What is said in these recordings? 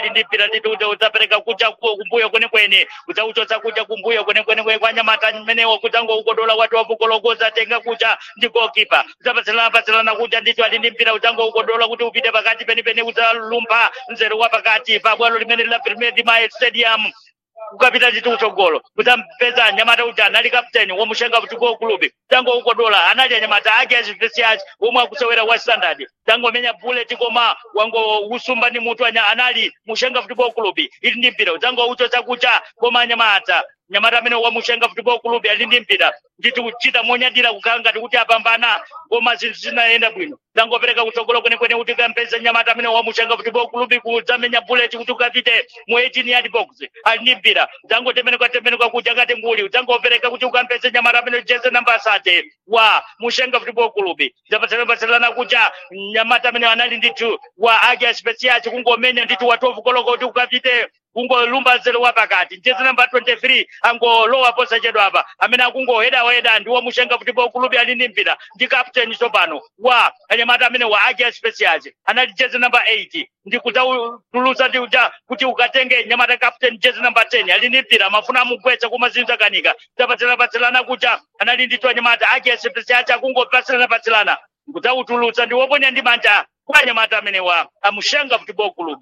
ali ndi mpira ndithu kuti udzapereka kuja ku- kumbuyo kwenikweni udzauchotsa kuja kumbuyo kwenikweni kwa anyamata amenewo kudzangoukodola wati wapukolokoza tenga kuja ndi gokipa udzapatsilana patsilana kuja ndithu ali ndi mpira udzangoukodola kuti upite pakati penipeni udzalumpha mzere wa pakati pa bwalo limene la premier dimaye stadium kukapita ndithu kutsogolo kudzampeza anyamata kuti anali kapteni womushenga football club tango ukodola anali anyamata ake azipesiaci omwe akusewera wa standard tangomenya bullet koma wango usumba ndi mutu anya anali mushenga football club ili ndi mpira udzango uchotsa kucha koma anyamata nyamata amene wamushenga football club ali ndi mpira ndithu kuchita monyadira kukhala ngati kuti apambana koma zinthu zinayenda bwino tangopereka kutsogolo kwenekwene kuti kampeza nyamata amene wamushenga football club kudzamenya bullet kuti ukapite mu 18 yard box ali ndi mpira udzangotemenuka temenuka kuja ngati nguli udzangopereka kuti ukampeze nyamata amene jeze namba asate wa mushenga football club zapatsalana kuja nyamata amene anali ndithu wa ake aspesiaci kungomenya ndithu wa 12 koloko kuti ukapite kungolumba nzero wa pakati jezi namba 23 angolowa posachedwa apa amene akungohedaheda ndi wamushenga football club ali ndi mpira ndi captain tsopano wa anyamata amene wa ake aspesiaci anali jezi namba 8 ndi kudzautulutsa ndi uja kuti ukatenge nyamata captain jezi namba 10 ali ndi mpira mafuna amugwetsa koma zinthu zakanika zapatsilana kuja anali ndithu anyamata ake aspesiaci akungopatsilana patsilana kudzautulutsa ndi woponya ndi manja kwa anyamata amene wa amushenga football club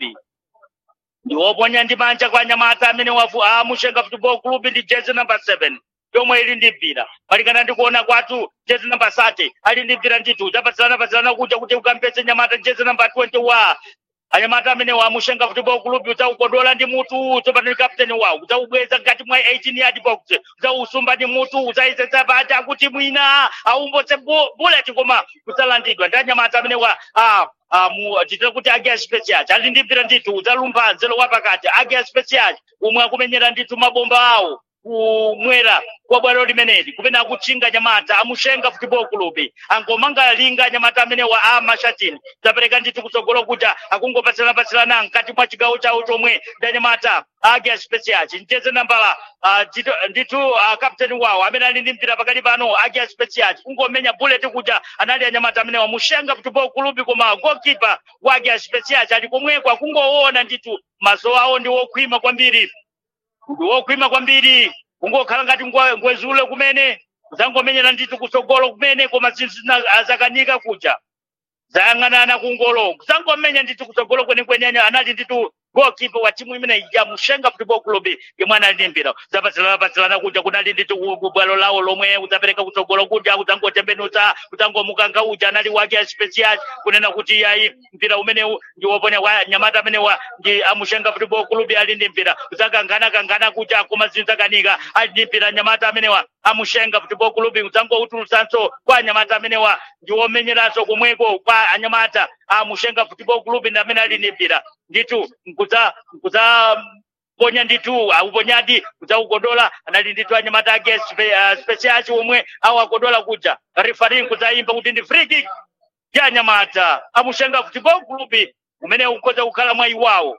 ndiwoponya ndi manja kwa anyamata amene wafu amushenga football club ndi jezi namba 7 yomwe ili ndi mpira malingana ndi kuona kwathu jezi namba 30 ali ndi mpira ndithu zapatsilana patsilana kuja kuti ukampeze nyamata jezi namba 21 anyamata amene wamushenga football club udzaukodola ndi mutu tsopano ndi kapteni wawo udzaubweza ngati mwa 18 yard box udzausumba ndi mutu udzayisetsa paja kuti mwina aumbotse bu- bullet koma kudzalandidwa ndi anyamata amene wa ah, ah, mu titira kuti age special ali ndi mpira ndithu udzalumpha nzelo wa pakati age special umwe akumenyera ndithu mabomba awo kumwera kwa bwalo limeneli kumene akutchinga nyamata amushenga football club angomanga linga nyamata amene wa amashatini zapereka ndithu kutsogolo kuja akungopatsilana-patsilana mkati mwa chigawo chawo chomwe ndi anyamata ake aspesiaci mcheze nambala uh, ndithu- ndithu uh, kapteni wawo amene ali ndi mpira pakati pano ake aspesiaci kungomenya bullet kuja anali anyamata amene wamushenga football club koma goalkeeper wake aspesiaci ali komweko akungoona ndithu maso awo ndi wokhwima kwambiri ndi wokhwima kwambiri kungokhala ngati ngwe- ngwezule kumene zangomenyera ndithu kutsogolo kumene koma zinthu zina- zakanika kuja zayang'anana kungolo zangomenya ndithu kutsogolo kwenikweni anya- anali ndithu goalkeeper wa timu imene ya mushenga football club yomwe anali ndi mpira zapatsilana kuja kunali ndithu ku- ku bwalo lawo lomwe udzapereka kutsogolo kuja kudzangotembenutsa kudzangomukanga uja anali wake aspecial kunena kuti yayi mpira umenewu ndi woponya wa nyamata amenewa ndi amushenga football club ali ndi mpira udzakangana kangana kuja koma zinthu zakanika ali ndi mpira nyamata amenewa amushenga football club udzangoutulutsanso kwa anyamata amenewa ndi womenyeranso komweko kwa anyamata amushenga football club ndi amene ali ndi mpira ndithu nkudza nkudza ponya ndithu auponyadi kudzaukodola anali ndithu anyamata ake spe, uh, speciaci omwe awakodola kuja refari nkudzaimba kuti ndi free kick ya anyamata amushenga football club umene ukhoza kukhala mwayi wawo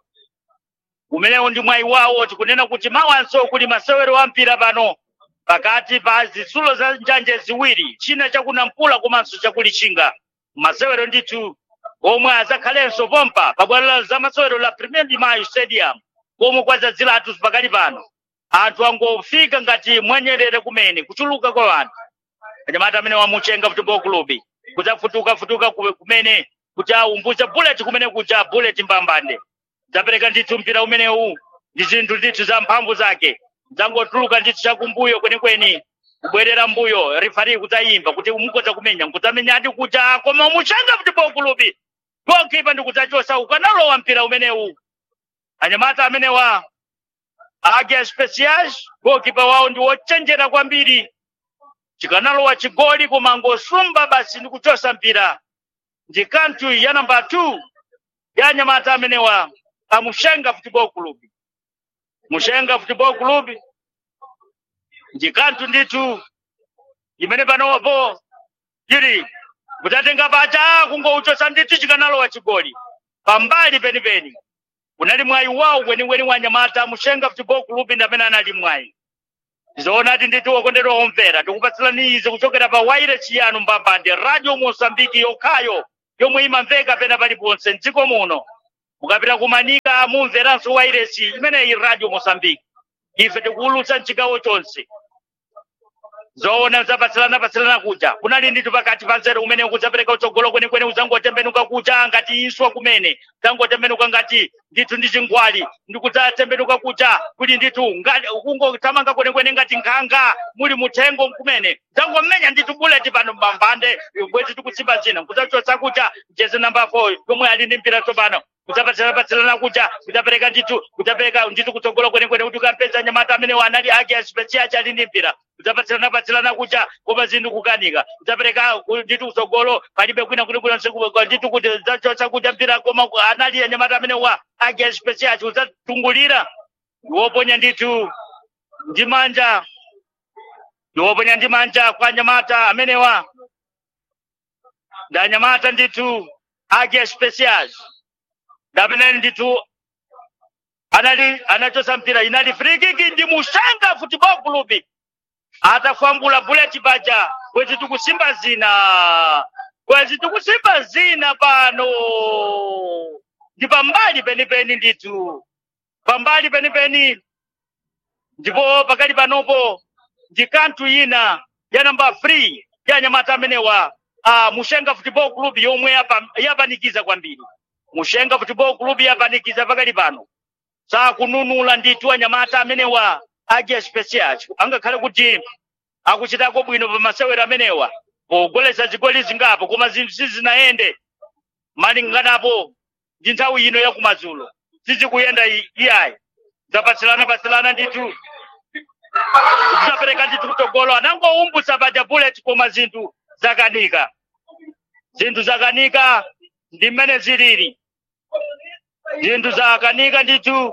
umenewo ndi mwayi wawo tikunena kuti mawanso kuli masewero a mpira pano pakati pa zitsulo za njanje ziwiri china chakunampula komanso chakulichinga masewero ndithu omwe azakhalenso pompa pabwalo la zamasewero la premier de mayo stadium komwe kwadzadziratu pakali pano anthu angofika ngati mwanyerere kumene kuchuluka kwa anthu anyamata amene wamuchenga football club kudzafutuka futuka ku- kumene kuti aumbutse bullet kumene kuja bullet mbambande zapereka ndithu mpira umenewu ndi zinthu ndithu za mphamvu zake zangotuluka ndithu chakumbuyo kwenikweni kubwerera mbuyo rifari kudzayimba kuti mukodza kumenya nkudzamenyadi kuja koma umuchenga football club goalkeeper ndi kudzachosa ukanalowa mpira umenewu anyamata amenewa ake specials goalkeeper wawo ndi wochenjera kwambiri chikanalowa chigoli koma angosumba basi ndi kuchosa mpira ndi kanthu ya namba 2 ya anyamata amenewa amushenga football club mushenga football club ndi kanthu ndithu imene panopo chili kudzatenga pacha kungouchosa ndithu chikanalowa chigoli pambali penipeni kunali mwayi wawo weniweni wa anyamata mushenga football club ndi amene anali mwayi zoonati ndithu wokondedwa omvera tikupatsirani izi kuchokera pa wireless yanu mbambande radio mosambiki yokhayo yomwe imamveka pena paliponse mdziko muno mukapita kumanika mumveranso wairesi imeneyi radio mosambiki ife tikuwulutsa mchigawo chonse zoona zapatsilana patsilana kuja kunali ndithu pakati pa nzeru umene ukudzapereka utsogolo kwenekwene udzangotembenuka kuja ngati iswa kumene udzangotembenuka ngati ndithu ndi chingwali ndikudzatembenuka kuja kuti ndithu ngati kungothamanga kwenekwene ngati nkhanga muli muthengo kumene udzangomenya ndithu buleti pano mbambande bwezi tikusimba zina kudzachotsa kuja mcheze namba 4 yomwe ali ndi mpira tsopano kudzapatsilana patsilana kuja kudzapereka ndithu kudzapereka ndithu kutsogolo kwenekwene kuti ukampeza nyamata amene wanali ake asipesiaci ali ndi mpira kudzapatsilana patsilana kuja koma zinthu kukanika kudzapereka ndithu kutsogolo palibe kwina kuti kuna ndithu kuti udzachotsa kuja mpira koma anali anyamata amene wa ake asipesiaci udzatungulira ndiwoponya ndithu ndi manja ndiwoponya ndi manja kwa anyamata amenewa ndi anyamata ndithu ake asipesiaci ndameneni ndithu anali anachosa mpira inali free kick ndi mushanga football club atafambula bullet paja kwezi tikusimba zina kwezi tikusimba zina pano ndi pambali penipeni ndithu pambali penipeni ndipo pakali panopo ndi kanthu ina ya namba 3 ya anyamata amenewa uh, mushenga football club yomwe yapa- yapanikiza kwambiri mushenga football club yapanikiza pakali pano sakununula ndithu anyamata amenewa aje special angakhale kuti akuchitako bwino pa masewero amenewa pogolesa zigoli zingapo koma zinthu sizinayende malinganapo ndi nthawi ino yakumadzulo sizikuyenda i- iyayi zapatsilana patsilana ndithu zapereka ndithu kutsogolo anangoumbutsa paja bullet koma zinthu zakanika zinthu zakanika ndi mmene zilili zinthu zakanika ndithu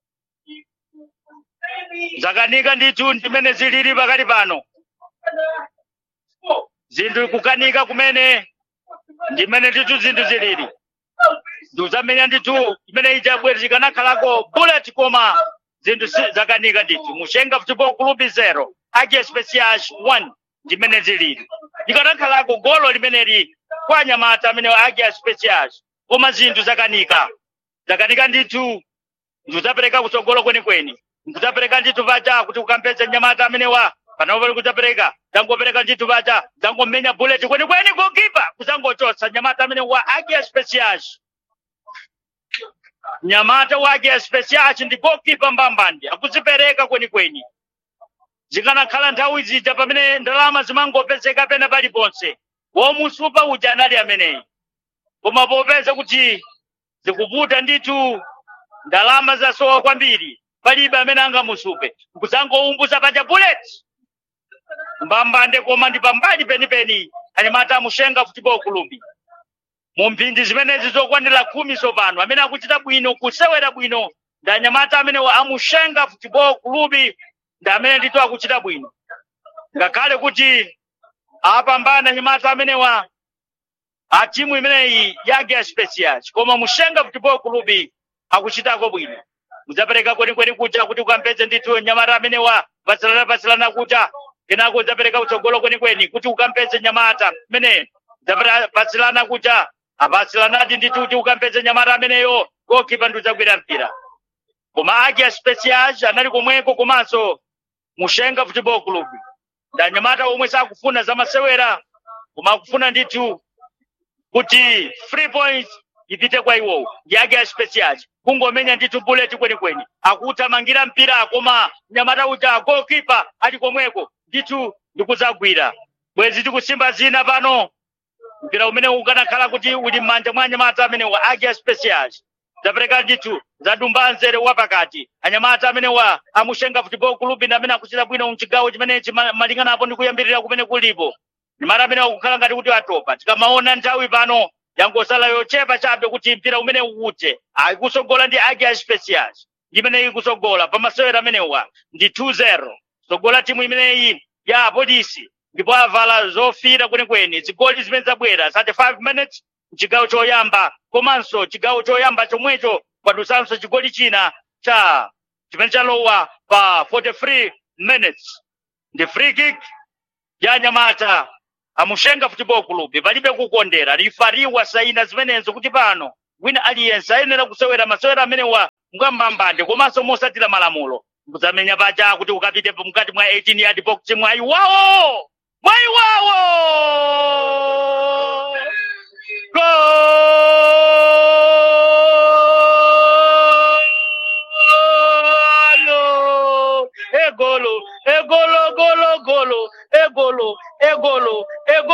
zakanika ndithu ndimene zilili pakali pano zinthu kukanika kumene ndimene ndithu zinthu zilili ndikuzamenya ndithu imene ichabwera zikanakhalako bullet koma zinthu si- zakanika ndithu mushenga football club 0 ake specials 1 ndimene zilili likanakhalako golo limeneli kwa anyamata amene ake specials koma zinthu zakanika zakanika ndithu ndikudzapereka kutsogolo kwenikweni ndikudzapereka ndithu paja kuti ukampeze nyamata amenewa panopo ndikudzapereka dzangopereka ndithu paja dzangomenya bullet kwenikweni gokipa kudzangochotsa nyamata amene wa ake specials nyamata wake specials ndi gokipa mbambandi akuzipereka kwenikweni zikanakhala nthawi zija pamene ndalama zimangopezeka pena paliponse womusupa uja anali ameneyi koma popeza kuti zikuvuta ndithu ndalama zasowa kwambiri palibe amene angamusupe nkuzangoumbuza paja bullet mbambande koma ndi pambali penipeni anyamata amushenga football club mu mphindi zimenezi zokwanira khumi sopano amene akuchita bwino kusewera bwino ndi anyamata amene wa amushenga football club ndi amene ndithu akuchita bwino ngakhale kuti apambana anyamata amenewa a timu imeneyi yake specials koma mushenga football club akuchitako bwino mudzapereka kwenikweni kuja kuti ukampeze ndithu nyamata amenewa patsilana patsilana kuja kenako udzapereka utsogolo kwenikweni kuti ukampeze nyamata mene patsilana kuja apatsilanadi ndithu kuti ukampeze nyamata ameneyo gokipa ndi udzagwira mpira koma ake specials anali komweko komanso mushenga football club ndi anyamata omwe sakufuna zamasewera koma akufuna ndithu kuti free points ipite kwa iwowo yake ya specials kungomenya ndithu bullet kwenikweni akuthamangira mpira koma nyamata uja goalkeeper ali komweko ndithu ndikudzagwira bwezi tikusimba zina pano mpira umene ukanakhala kuti uli m'manja mwa anyamata amene wa ake ya specials zapereka ndithu zadumba nzere wapakati anyamata amene wa amushenga football club ndi amene akuchita bwino mchigawo chimenechi ma- malinganapo ndi kuyambirira kumene kulipo ndimata amene akukhala ngati kuti atopa tikamaona nthawi pano yangosala yochepa chabe kuti mpira umene uwute akusogola ndi ake a specials imene ikusogola pamasewero amenewa ndi 2-0 sogola timu imeneyi ya polisi ndipo avala zofira kwenikweni zigoli zimene zabwera 35 minutes chigawo choyamba komanso chigawo choyamba chomwecho kwadusanso chigoli china cha chimene chalowa pa 43 minutes ndi free kick ya nyamata amushenga football club palibe kukondera rifariwa saina zimenezo kuti pano wina aliyense ayenera kusewera masewera amenewa mkwambambande komanso mosatira malamulo muzamenya paja kuti ukapite mkati mwa 18 yard box mwayi wawo mwayi wawo golo egolo egolo golo golo egolo egolo egolo